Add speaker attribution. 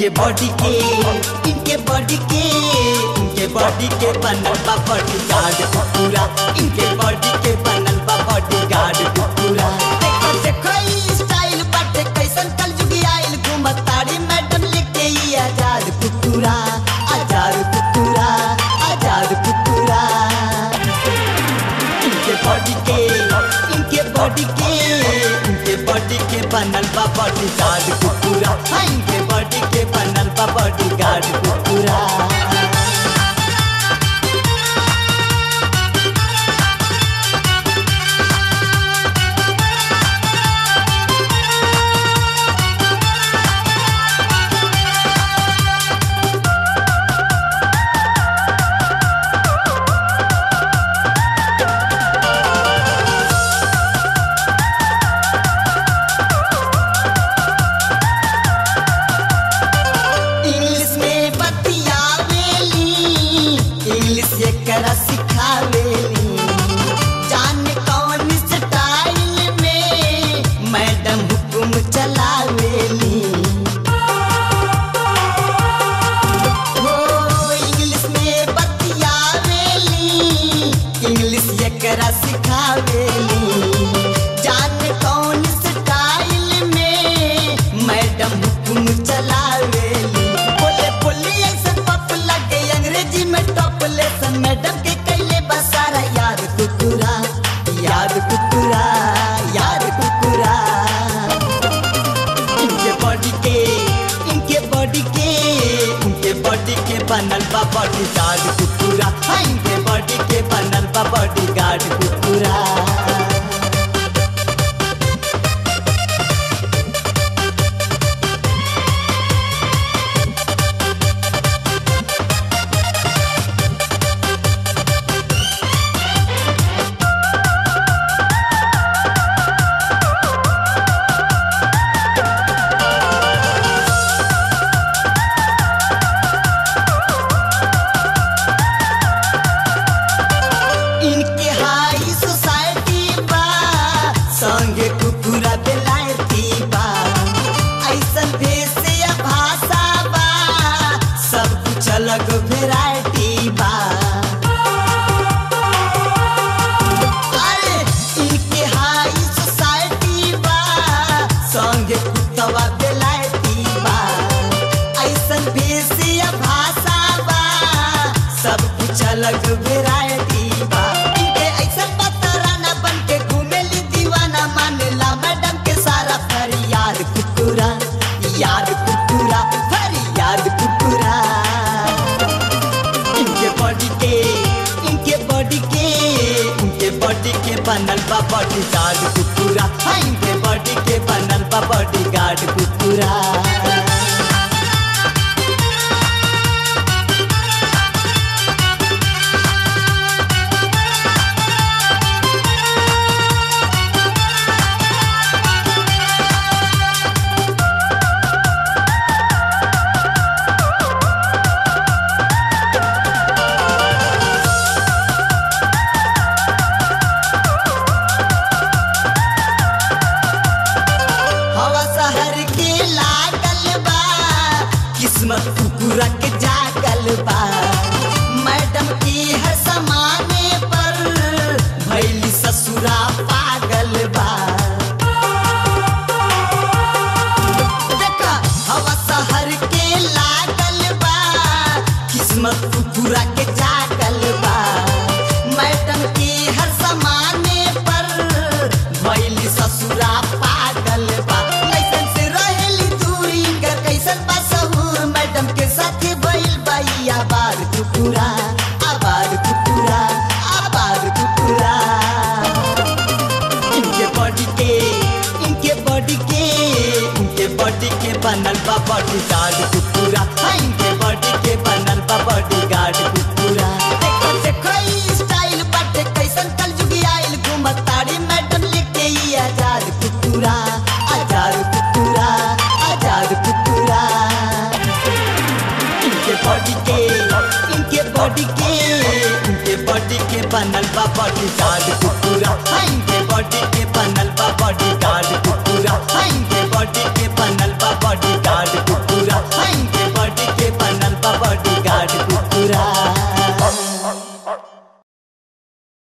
Speaker 1: इनके बॉडी के इनके बॉडी के इनके बॉडी के बनल बा बॉडी गार्ड पूरा इनके बॉडी के बनल बा बॉडी गार्ड पूरा देखो देखो ई स्टाइल बाटे कैसन कलजुगी आइल घूमत ताड़ी मैडम लेके ई आजाद कुकुरा आजाद कुकुरा आजाद कुकुरा इनके बॉडी के इनके बॉडी के इनके बॉडी के बनल बा बॉडी गार्ड कुकुरा हाँ इनके बॉडी के बनल बा बॉडी गार्ड कुकुरा इंग्लिश में बतियावेली इंग्लिश एकरा सिखावेली जाने कौन स्टाइल में मैडम हुकुम चलावेली हो इंग्लिश में बतियावेली इंग्लिश एकरा सिखावेली जाने कौन स्टाइल में मैडम हुकुम चलावेली बोले बोले ऐसे पप लगे अंग्रेजी में टॉप लेसन मैडम के कैले बसारा याद कुकुरा याद कुकुरा याद कुकुरा इनके बॉडी के इनके बॉडी के इनके बॉडी के बनल बा बॉडी गार्ड कुकुरा हाँ इनके बॉडी के बनल बा बॉडी गार्ड कुकुरा इनके हाई सोसाइटी बा संगे कुकुरा बेलायती बा ऐसन भेष या भाषा बा सब कुछ अलग वेराइटी बा अरे इनके हाई सोसाइटी बा संगे कुतवा बेलायती बा ऐसन भेष या भाषा बा सब कुछ अलग वेराइटी बा इनके ऐसन पतराना बन के घूमेली दीवाना मानेला मैडम के सारा फरियाद कुकुरा याद कुकुरा फरियाद कुकुरा इनके बॉडी के इनके बॉडी के इनके बॉडी के बनल बा बॉडी गार्ड कुकुरा हाँ इनके बॉडी के बनल बा बॉडी गार्ड कुकुरा हवा शहर के लागल बा किस्मत कुकुरा के जागल बा मैडम की हर समाने पर भैली ससुरा पागल बा देखा हवा शहर के लागल बा किस्मत कुकुरा के जागल बा मैडम की हर समाने पर भैली ससुरा पागल बा कैसन से रहेली दूरी कर कैसन बा सहूर मैडम के साथ भइल बाई आबाद कुकुरा आबाद कुकुरा आबाद कुकुरा इनके बॉडी के इनके बॉडी के इनके बॉडी के बनल बा बॉडी गार्ड कुकुरा हाँ इनके बॉडी के बनल बा बॉडी गार्ड कुकुरा देखो देखो ई स्टाइल बाटे कैसन कलजुगी आइल घूमत ताड़ी मैडम लेके ई आजाद कुकुरा आजाद कुकुरा आजाद कुकुरा इनके बॉडी के इनके बॉडी के इनके बॉडी के बनल बा बॉडी गार्ड कुकुरा हाँ इनके बॉडी के बनल बा बॉडी